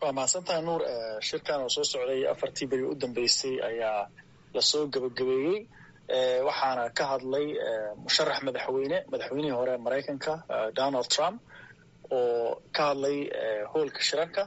waa mahadsantaha nuur shirkan oo soo socday afartii beri u dambeysay ayaa lasoo gebagabeeyey waxaana ka hadlay musharax madaxweyne madaxweynihii hore maraykanka donald trump oo ka hadlay hoolka shirarka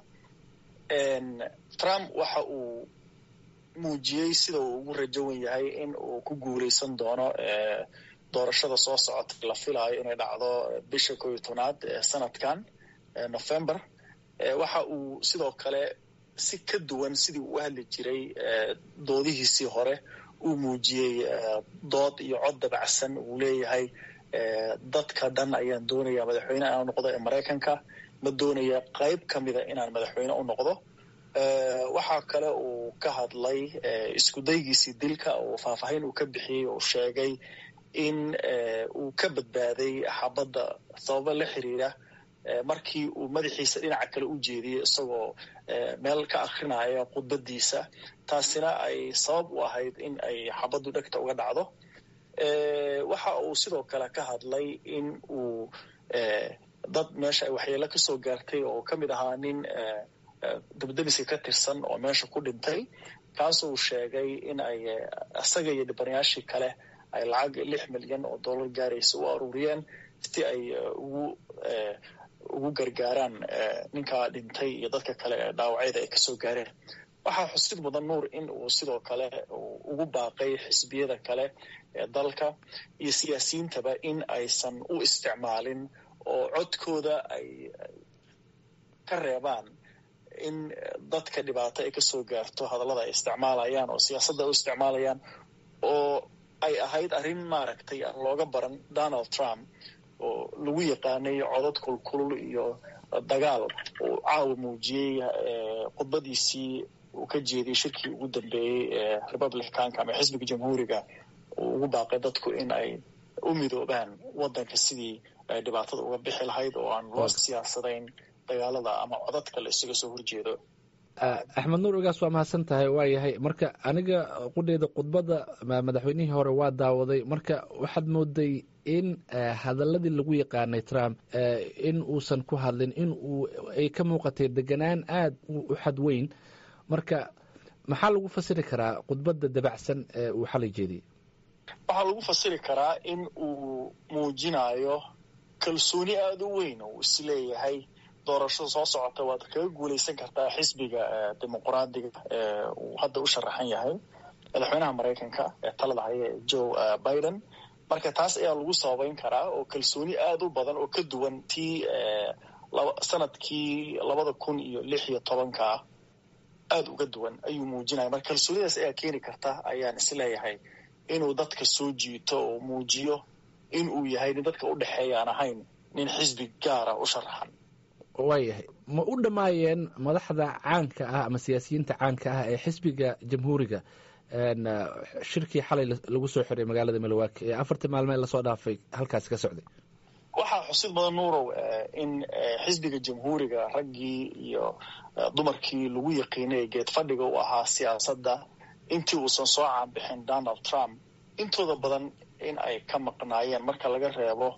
trump waxa uu muujiyey sida uu ugu rajowan yahay in uu ku guuleysan doono doorashada soo socota la filaayo inay dhacdo bisha koo iyo tobnaad sanadkan november waxa uu sidoo kale si ka duwan sidii uu u hadli jiray doodihiisii hore uu muujiyey dood iyo cod dabacsan uu leeyahay dadka dhan ayaan doonaya madaxweyne inaan noqdo ee maraykanka ma doonaya qayb ka mida inaan madaxweyne u noqdo waxaa kale uu ka hadlay isku daygiisii dilka oo faahfaahin uu ka bixiyey oo sheegay in uu ka badbaaday xabadda sababo la xiriira markii uu madaxiisa dhinaca kale u jeediyey isagoo meel ka akrinaya khudbadiisa taasina ay sabab u ahayd in ay xabaddu dhegta uga dhacdo waxa uu sidoo kale ka hadlay in uu dad meesha ay waxyeelo kasoo gaartay oo ka mid ahaa nin dabdemiska ka tirsan oo meesha ku dhintay kaasuu sheegay in ay isaga iyo dhibanayaashii kale ay lacag lix milyan oo dollar gaaraysa u aruuriyeen si ay ugu ugu gargaaraan ninkaa dhintay iyo dadka kale ee dhaawacyada ay kasoo gaareen waxaa xusid mudan nuur in uu sidoo kale ugu baaqay xisbiyada kale ee dalka iyo siyaasiyiintaba in aysan u isticmaalin oo codkooda ay ka reebaan in dadka dhibaato ay kasoo gaarto hadallada ay isticmaalayaan oo siyaasadda u isticmaalayaan oo ay ahayd arrin maaragtay aan looga baran donald trump oo lagu yaqaanay codad kulkulul iyo dagaal uu caawa muujiyey khudbadiisii uu ka jeediyey shirkii ugu dambeeyey ee republicanka ama xisbiga jamhuuriga uu ugu baaqay dadku in ay u midoobaan waddanka sidii ay dhibaatada uga bixi lahayd oo aan loo siyaasadayn dagaalada ama codadka la isaga soo horjeedo axmed nuur ogaas waa mahadsan tahay waa yahay marka aniga qudheeda khudbadda madaxweynihii hore waa daawaday marka waxaad mooday in hadaladii lagu yaqaanay trump in uusan ku hadlin in uu ay ka muuqatay deganaan aada u xadweyn marka maxaa lagu fasiri karaa khudbadda dabacsan ee uu xalay jeediyey waxaa lagu fasiri karaa in uu muujinayo kalsooni aada u weyn oo uu isleeyahay doorashada soo socota waad kaga guuleysan kartaa xisbiga dimuqraadiga ee uu hadda u sharaxan yahay madaxweynaha maraykanka ee talada haya joe biden marka taas ayaa lagu sababeyn karaa oo kalsooni aada u badan oo ka duwan tii sanadkii labada kun iyo lix iyo tobanka aada uga duwan ayuu muujinaya marka kalsoonidaas ayaa keeni karta ayaan isleeyahay inuu dadka soo jiito oo muujiyo in uu yahay nin dadka u dhexeeya aan ahayn nin xisbi gaara u sharaxan waayahay ma u dhammaayeen madaxda caanka ah ama siyaasiyiinta caanka ah ee xisbiga jamhuuriga shirkii xalay lagu soo xiray magaalada milwaaki ee afartii maalmeed lasoo dhaafay halkaasi ka socday waxaa xusid badan nuurow in xisbiga jamhuuriga raggii iyo dumarkii lagu yaqiinay ee geed fadhiga u ahaa siyaasadda intii uusan soo caanbixin donald trump intooda badan in ay ka maqnaayeen marka laga reebo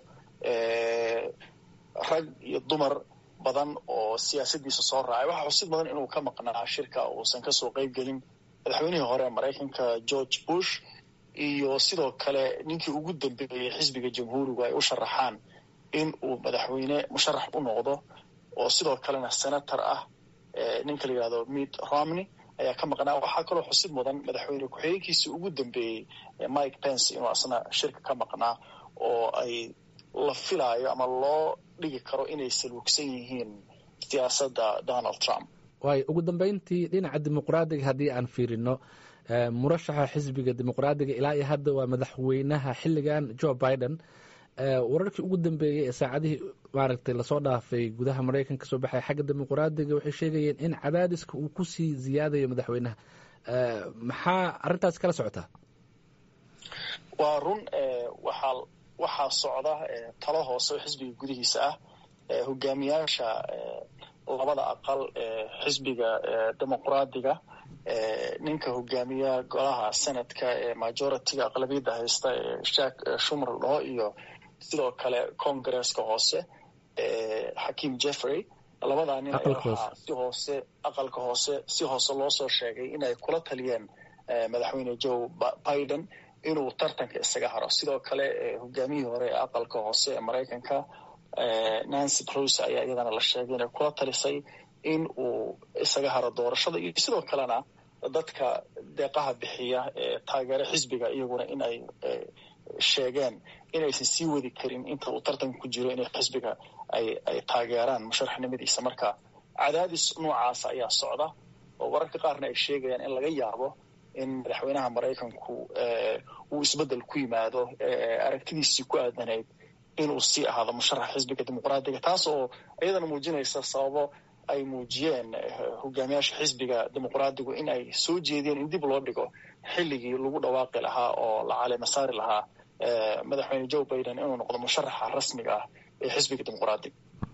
rag iyo dumar badan oo siyaasadiisa soo raacay waxaa xusid badan inuu ka maqnaa shirka uusan kasoo qeyb gelin madaxweynihii hore ee maraykanka george bush iyo sidoo kale ninkii ugu dambeeyey xisbiga jamhuurigu ay u sharaxaan in uu madaxweyne musharax u noqdo oo sidoo kalena senator ah ninka la yihahdo mitt romney ayaa ka maqnaa waxaa kaloo xusid mudan madaxweyne ku-xigeenkiisii ugu dambeeyey mike pence inuu asna shirka ka maqnaa oo ay la filaayo ama loo dhigi karo inay salwugsan yihiin siyaasadda donald trump waayo ugu dambeyntii dhinaca dimuqraadiga haddii aan fiirino murashaxa xisbiga dimuqraadiga ilaa iyo hadda waa madaxweynaha xilligan joe biden wararkii ugu dambeeyey ee saacadihii maaragtay lasoo dhaafay gudaha maraykanka kasoo baxay xagga dimuqraadiga waxay sheegayeen in cadaadiska uu kusii ziyaadayo madaxweynaha maxaa arrintaas kala socotaa waa run waxaa waxaa socda talo hoose oo xisbiga gudihiisa ah hogaamiyaasha labada aqal ee xisbiga dimuqraadiga ninka hogaamiya golaha senadka ee majoritiga aqlabiyadda haysta ee jack shumer dhaho iyo sidoo kale congresska hoose xakim jeffrey labadaa nin waxaa si hoose aqalka hoose si hoose loo soo sheegay in ay kula taliyeen madaxweyne joe biden inuu tartanka isaga haro sidoo kale hogaamiyihii hore ee aqalka hoose ee maraykanka nancy close ayaa iyadana la sheegay inay kula talisay in uu isaga haro doorashada iyo sidoo kalena dadka deeqaha bixiya ee taageera xisbiga iyaguna in ay sheegeen inaysan sii wadi karin inta uu tartanka ku jiro inay xisbiga ay ay taageeraan musharaxnimadiisa marka cadaadis noocaas ayaa socda oo wararka qaarna ay sheegayaan in laga yaabo in madaxweynaha maraykanku uu isbeddel ku yimaado aragtidiisii ku aadanayd inuu sii ahaado musharax xisbiga dimuqraadiga taas oo iyadana muujinaysa sababo ay muujiyeen hogaamiyaasha xisbiga dimuqraadigu in ay soo jeediyeen in dib loo dhigo xilligii lagu dhawaaqi lahaa oo la caleema saari lahaa madaxweyne joe biden inuu noqdo musharaxa rasmiga ah ee xisbiga dimuqraadiga